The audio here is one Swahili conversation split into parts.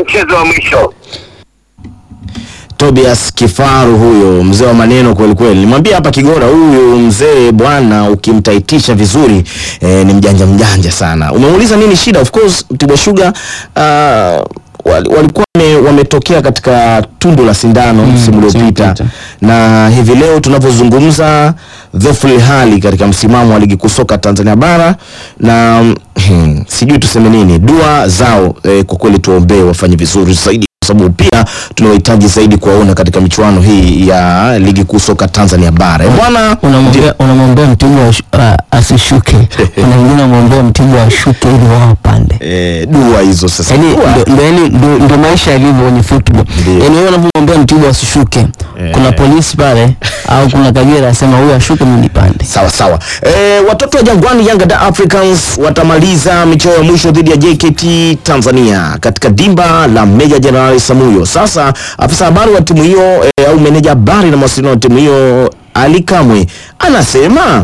mchezo wa mwisho. Tobias Kifaru huyo mzee wa maneno kweli kweli. Nimwambia hapa Kigora, huyu mzee bwana, ukimtaitisha vizuri eh, ni mjanja mjanja sana. Umemuuliza nini shida? Of course Mtibwa Sugar uh, wal- walikuwa wame- wametokea katika tundu la sindano msimu uliopita uliopita. na hivi leo tunavyozungumza dhoful hali katika msimamo wa ligi kuu soka Tanzania bara na hmm, sijui tuseme nini. Dua zao eh, kwa kweli tuombee wafanye vizuri zaidi kwa sababu pia tunawahitaji zaidi kuwaona katika michuano hii ya ligi kuu soka Tanzania bara. Eh, Bwana unamwambia unamwambia Mtibwa ashu- ah, asishuke, kuna wengine unamwambia Mtibwa ashuke ili wao wapande. eh, dua hizo sasa. yani Dua. ndo- ndo yani ndo- ndo maisha yalivyo kwenye football Ndio. yani wewe unapomwambia Mtibwa asishuke Eh. kuna polisi pale au kuna Kagera asema huyu ashuke mimi nipande Sawa sawa. E, watoto wa Jangwani Yanga da Africans watamaliza michezo ya mwisho dhidi ya JKT Tanzania katika dimba la Meja Jenerali Samuyo. Sasa afisa habari wa timu hiyo e, au meneja habari na mawasiliano wa timu hiyo Ali Kamwe anasema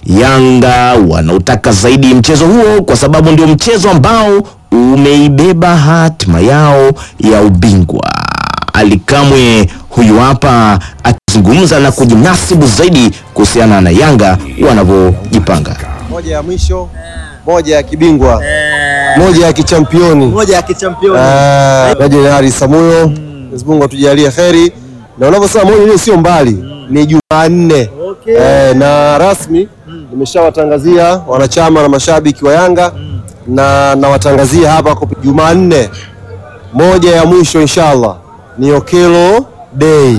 Yanga wanautaka zaidi mchezo huo kwa sababu ndio mchezo ambao umeibeba hatima yao ya ubingwa. Ali Kamwe huyu hapa akizungumza na kujinasibu zaidi kuhusiana na Yanga wanavyojipanga. moja ya mwisho, moja ya kibingwa, moja ya kichampioni, moja ya kichampioni Ah, na Jenerali Samuyo. Mwenyezi Mungu atujalie kheri, na unavyosema moja hiyo sio mbali, ni Jumanne Okay. eh, na rasmi nimeshawatangazia wanachama na mashabiki wa Yanga na nawatangazia hapa kwa Jumanne moja ya mwisho inshallah ni Okelo Day.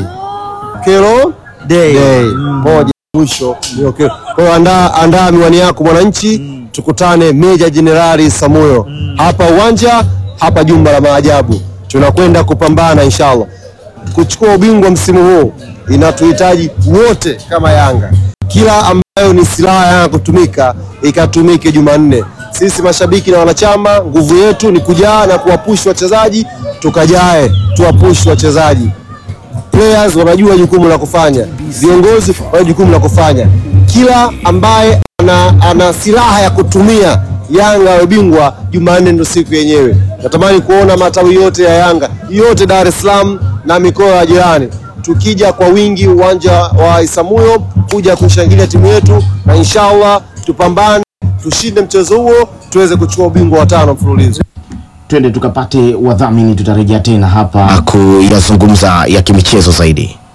Okelo Day. Day. Moja ya mwisho ni Okelo. Kwa hiyo andaa, andaa miwani yako mwananchi, tukutane Meja Jenerali Samuyo hapa uwanja hapa jumba la maajabu, tunakwenda kupambana inshallah kuchukua ubingwa msimu huu inatuhitaji wote kama Yanga, kila ambayo ni silaha ya Yanga kutumika ikatumike Jumanne. Sisi mashabiki na wanachama, nguvu yetu ni kujaa na kuwapush wachezaji, tukajae tuwapush wachezaji. Players wanajua jukumu la kufanya, viongozi wana jukumu la kufanya. Kila ambaye ana, ana silaha ya kutumia Yanga awe bingwa, Jumanne ndo siku yenyewe. Natamani kuona matawi yote ya Yanga yote Dar es Salaam na mikoa ya jirani tukija kwa wingi uwanja wa Isamuyo kuja kushangilia timu yetu, na inshallah tupambane, tushinde mchezo huo, tuweze kuchukua ubingwa wa tano mfululizo. Twende tukapate wadhamini, tutarejea tena hapa kuyazungumza ya kimichezo zaidi.